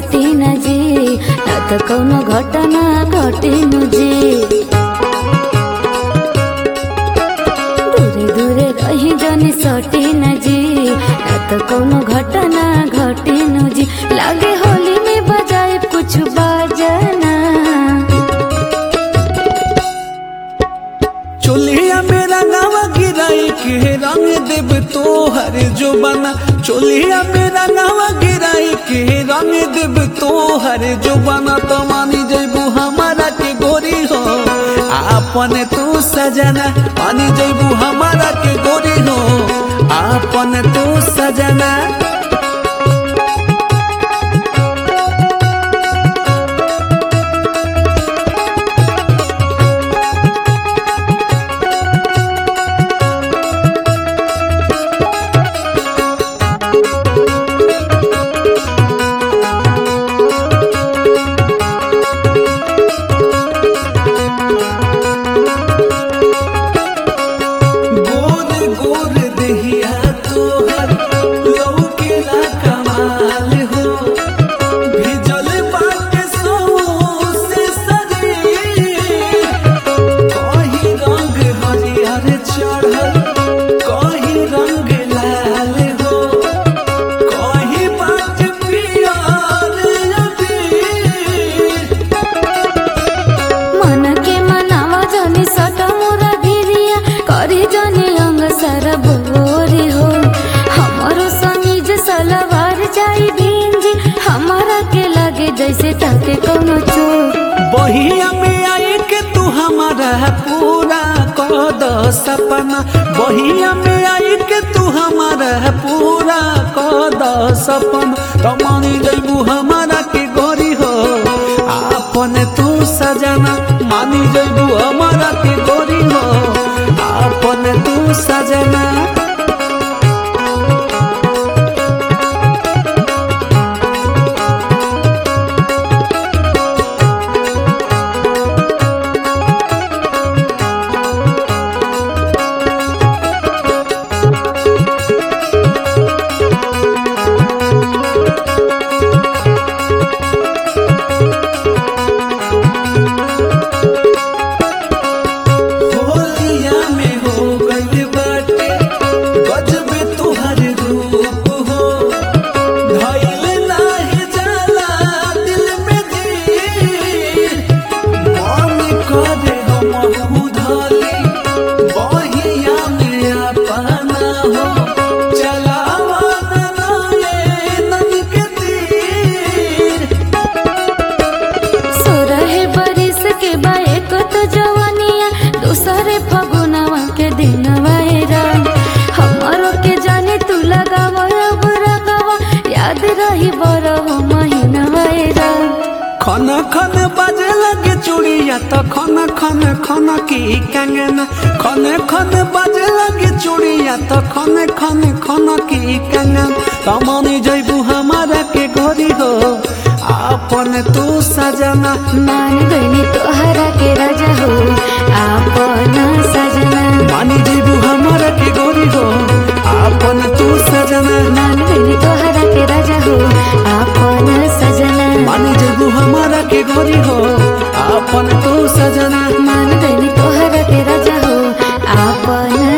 सटी न जी ना त कौनो घटना घटिनु जी दूरे दूरे रही जनी सटी न जी ना त कौनो घटना घटिनु जी लागे होली में बजाए कुछ बाजना चोलिया मेरा नावा गिराई के रंग देव तोहर जो बना चोलिया मेरा नावा गिराई के रंग देव तोहर जो बना तो मानी जैबू हमारा के गोरी हो आपन तू सजना मानी जैबू हमारा के गोरी हो आपन तू सजना गोर गोर देहिया तोहर लौकेला कमाल हो भिजल बाटे सौसे शरीर कहीं रंग हरियर चढ़ल कहीं रंग लाल हो कहीं बात पियर अबीर मन के मनावा जनी सट मोरा भिरिया करी जनी अंग सर बोरी हो हमारो समीज सलवार जाई भिंजी हमारा के लगे जैसे ताके कोनो चोर बहिया में आई के तू हमारा पूरा कद सपना बहिया में आई के तू हमारा पूरा कद सपना तो मानी जैबू हमारा के गोरी हो आपन तू सजना मानी जैबू हमारा के गोरी हो आपन तू सजना होलिया में हो गइल बाटे गजबे तोहर रूप हो धइल नाही जाला दिल में दिल मन करे हम उधली बहिया में अपना हो चलावा नए नन के तीर सोरहे बरिस के बाए को तो जवानिया दूसरे फगुनवा के दिनवा राम हमारो के जाने तू लगावा अब रगवा याद रही बरहो महीनवा राम खन खन बाजे लगे चूड़िया तो खन खन खन की कंगना खन खन बाजे लगे चूड़िया तो खन खन खन की कंगना कमानी जैबू हमारा के गोरी हो आपन तू सजना मान गईनी तोहरा के राजा हो आपन सजना मानी जैबू हमारा के गोरी हो आपन तू सजना मान गईनी तोहरा के राजा हो आपन सजना मानी जैबू हमारा के गोरी हो आपन तू सजना मान गईनी तोहरा के राजा हो आपन